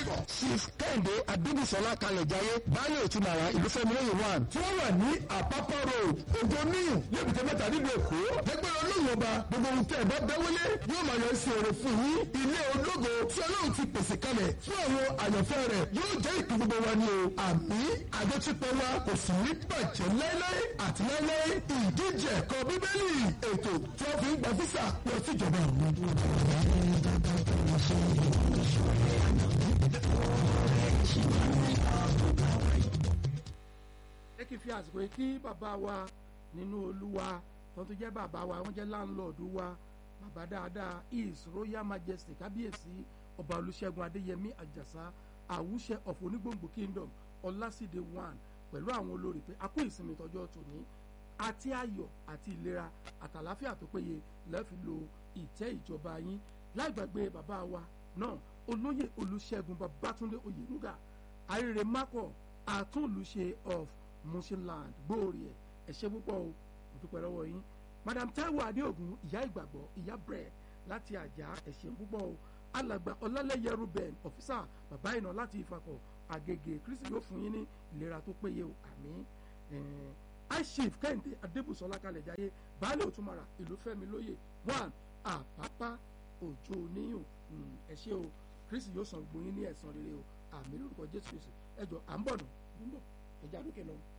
director chief kẹ́hìndé adébísọ́lá kalẹ̀jáyé baálé òtúmọ̀ra ìlúfẹ́mi lóye one tí wọ́n wà ní àpápá road òjò níyùn lẹ́bùtẹ́ mẹ́ta nílùú èkó lẹ́gbẹ́ olóyìn ọba gbogbo ohun tẹ́ ẹ̀ bá bẹ́wọ́lé yóò máa yọ sí èrè fún yín ilé ológo tí ọlọ́run ti pèsè kalẹ̀ fún àwọn àyànfẹ́ rẹ̀ yóò jẹ́ ìpín gbogbo wa ni o àmì àjọṣepọ̀ wa kò sì ní bàjẹ́ láéláé àti láéláé ìdíje ẹ̀kọ́ bíbélì ètò tí wọ́n fi ń gba físà lọ síjọba àwọn. ẹ kì í fi àsìkò yìí kí bàbá wa nínú olúwa tó tún jẹ́ bàbá wa wọ́n jẹ́ láńlọ́ọ̀dù wa bàbá dáadáa his royal majesty kábíyèsí ọba olùṣègùn adéyẹmí àjàsá àwùṣẹ of onígbòǹgbò kingdom ọlásìdé one pẹ̀lú àwọn olórí pé a kú ìsinmi tọjọ́ tòní àti ayọ̀ àti ìlera àtàláfíà tó péye lẹ́ẹ̀fi lo ìtẹ́ ìjọba yín láì gbàgbé bàbá wa náà olóyè olùṣègùn babátúndé oyènúgà àrèrè mákọ̀ àtúnlùṣe of mushinland gbòòrì ẹ̀ ẹ̀ ṣe púpọ̀ o mo dúpẹ́ lọ́wọ́ yín madam taiwo adéògùn ìyá ìgbàgbọ́ ìyá bread láti àjà ẹ̀ ṣe púpọ̀ o alàgbà ọlálẹ́yẹ ruben ọ̀físà bàbá ìnà láti ìfakọ̀ àgègè kristi yóò fún yín ní ìlera tó péye o àmín aishif kẹ́hìndé adébùsọ̀lá kalẹ̀ jáyé baálé òtúmọ̀rà ìlú fẹ́mi lóye one àpápá òjò níyùn ẹ ṣé o kristi yóò san gbóyin ní ẹ̀san rere o àmín lórúkọ jésù kristi ẹ jọ à ń bọ̀ nù ń bọ̀ ẹja lókè lọ.